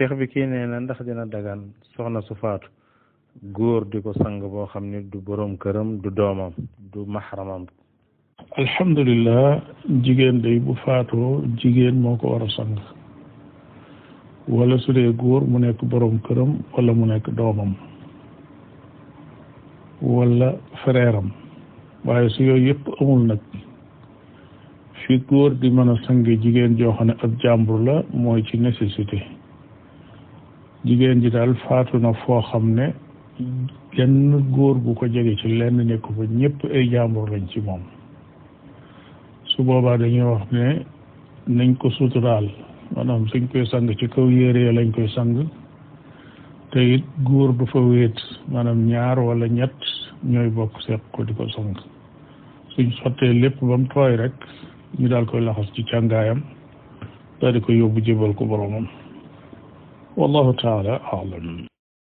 cheikh bi kii nee na ndax dina dagan soxna su faatu góor di ko sang boo xam ne du boroom këram du doomam du maxramam alhamdulilah jigéen day bu faatoo jigéen moo ko war a sang wala su dee góor mu nekk boroom këram wala mu nekk doomam wala frère am waaye su yooyu yëpp amul nag fi góor di mën a sange jigéen joo xam ne ab jàmbur la mooy ci nécessité jigéen ji daal faatu na foo xam ne genn góor gu ko jege ci lenn nekk fa ñëpp ay jàmbur lañ ci moom su boobaa dañuy wax ne nañ ko suturaal maanaam suñ koy sang ci kaw yére lañ koy sang te it góor du fa wéet maanaam ñaar wala ñett ñooy bokk seq ko di ko sang suñ sottee lépp ba mu tooy rek ñu daal koy laxas ci càngaayam daal di ko yóbbu jébal ko boromam wallahu taala alam